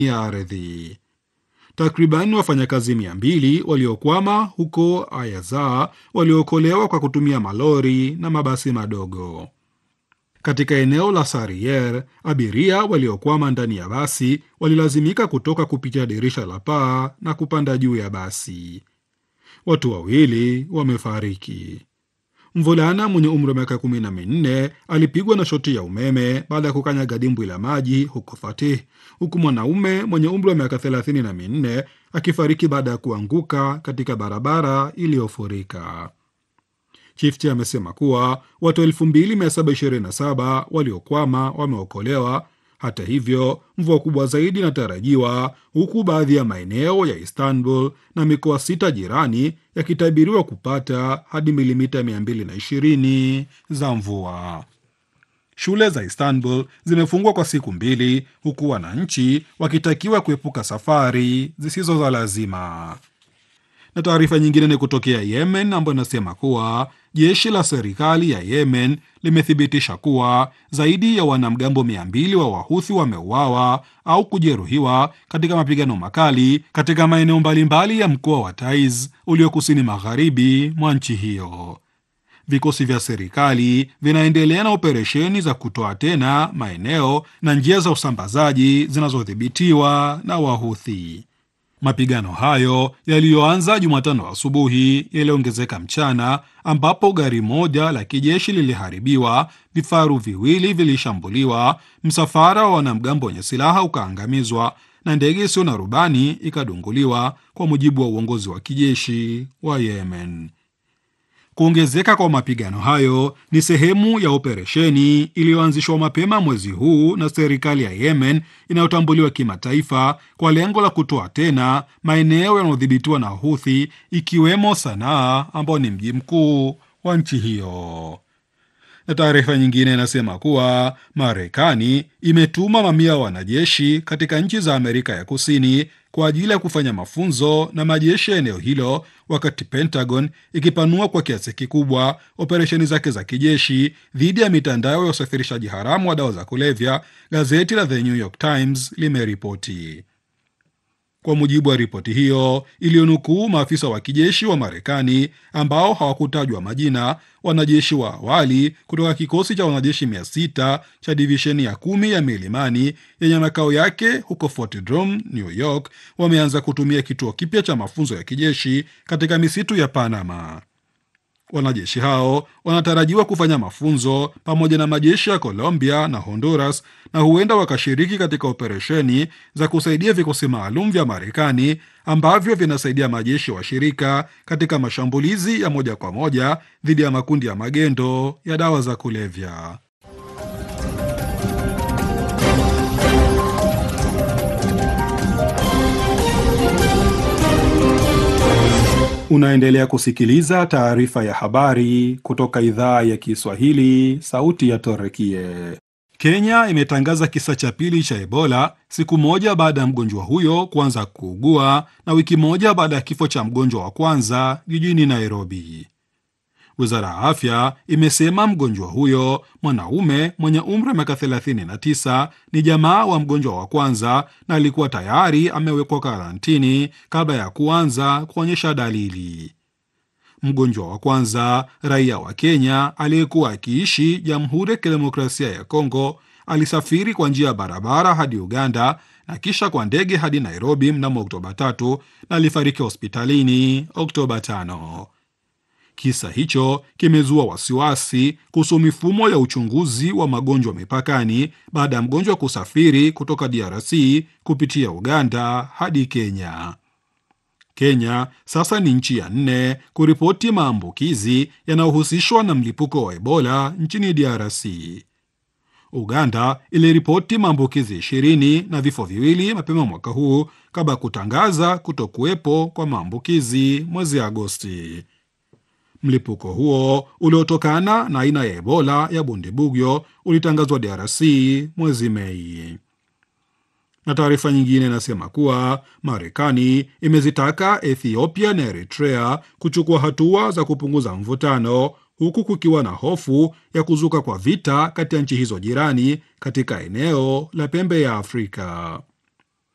ya ardhi. Takriban wafanyakazi mia mbili waliokwama huko Ayaza waliokolewa kwa kutumia malori na mabasi madogo. Katika eneo la Sarier, abiria waliokwama ndani ya basi walilazimika kutoka kupitia dirisha la paa na kupanda juu ya basi. Watu wawili wamefariki. Mvulana mwenye umri wa miaka kumi na minne alipigwa na shoti ya umeme baada ya kukanyaga dimbwi la maji huko Fatih, huku mwanaume mwenye umri wa miaka thelathini na minne akifariki baada ya kuanguka katika barabara iliyofurika. Chifti amesema kuwa watu 2727 waliokwama wameokolewa. Hata hivyo, mvua kubwa zaidi inatarajiwa huku baadhi ya maeneo ya Istanbul na mikoa sita jirani yakitabiriwa kupata hadi milimita 220 za mvua. Shule za Istanbul zimefungwa kwa siku mbili huku wananchi wakitakiwa kuepuka safari zisizo za lazima. Na taarifa nyingine ni kutokea Yemen ambayo inasema kuwa jeshi la serikali ya Yemen limethibitisha kuwa zaidi ya wanamgambo mia mbili wa Wahuthi wameuawa au kujeruhiwa katika mapigano makali katika maeneo mbalimbali ya mkoa wa Taiz ulio kusini magharibi mwa nchi hiyo. Vikosi vya serikali vinaendelea na operesheni za kutoa tena maeneo na njia za usambazaji zinazodhibitiwa na Wahuthi. Mapigano hayo yaliyoanza Jumatano asubuhi yaliongezeka mchana, ambapo gari moja la kijeshi liliharibiwa, vifaru viwili vilishambuliwa, msafara wa wanamgambo wenye silaha ukaangamizwa na ndege isiyo na rubani ikadunguliwa, kwa mujibu wa uongozi wa kijeshi wa Yemen. Kuongezeka kwa mapigano hayo ni sehemu ya operesheni iliyoanzishwa mapema mwezi huu na serikali ya Yemen inayotambuliwa kimataifa kwa lengo la kutoa tena maeneo yanayodhibitiwa na Houthi ikiwemo Sanaa ambao ni mji mkuu wa nchi hiyo. Na taarifa nyingine inasema kuwa Marekani imetuma mamia ya wanajeshi katika nchi za Amerika ya Kusini kwa ajili ya kufanya mafunzo na majeshi ya eneo hilo, wakati Pentagon ikipanua kwa kiasi kikubwa operesheni zake za kijeshi dhidi ya mitandao ya usafirishaji haramu wa dawa za kulevya, gazeti la The New York Times limeripoti. Kwa mujibu wa ripoti hiyo iliyonukuu maafisa wa kijeshi wa Marekani ambao hawakutajwa majina, wanajeshi wa awali kutoka kikosi cha wanajeshi mia sita cha divisheni ya kumi ya milimani yenye makao yake huko Fort Drum, New York, wameanza kutumia kituo kipya cha mafunzo ya kijeshi katika misitu ya Panama. Wanajeshi hao wanatarajiwa kufanya mafunzo pamoja na majeshi ya Colombia na Honduras na huenda wakashiriki katika operesheni za kusaidia vikosi maalum vya Marekani ambavyo vinasaidia majeshi washirika katika mashambulizi ya moja kwa moja dhidi ya makundi ya magendo ya dawa za kulevya. Unaendelea kusikiliza taarifa ya habari kutoka idhaa ya Kiswahili, sauti ya Torekie. Kenya imetangaza kisa cha pili cha Ebola siku moja baada ya mgonjwa huyo kuanza kuugua na wiki moja baada ya kifo cha mgonjwa wa kwanza jijini Nairobi. Wizara ya afya imesema mgonjwa huyo mwanaume mwenye umri wa miaka 39 ni jamaa wa mgonjwa wa kwanza na alikuwa tayari amewekwa karantini kabla ya kuanza kuonyesha dalili. Mgonjwa wa kwanza, raia wa Kenya aliyekuwa akiishi Jamhuri ya Kidemokrasia ya Kongo, alisafiri kwa njia ya barabara hadi Uganda na kisha kwa ndege hadi Nairobi mnamo Oktoba 3 na alifariki hospitalini Oktoba 5. Kisa hicho kimezua wasiwasi kuhusu mifumo ya uchunguzi wa magonjwa mipakani baada ya mgonjwa kusafiri kutoka DRC kupitia Uganda hadi Kenya. Kenya sasa ni nchi ya nne kuripoti maambukizi yanayohusishwa na mlipuko wa Ebola nchini DRC. Uganda iliripoti maambukizi ishirini na vifo viwili mapema mwaka huu kabla ya kutangaza kutokuwepo kwa maambukizi mwezi Agosti. Mlipuko huo uliotokana na aina ya Ebola ya Bundibugyo ulitangazwa DRC mwezi Mei. Na taarifa nyingine inasema kuwa Marekani imezitaka Ethiopia na Eritrea kuchukua hatua za kupunguza mvutano huku kukiwa na hofu ya kuzuka kwa vita kati ya nchi hizo jirani katika eneo la pembe ya Afrika.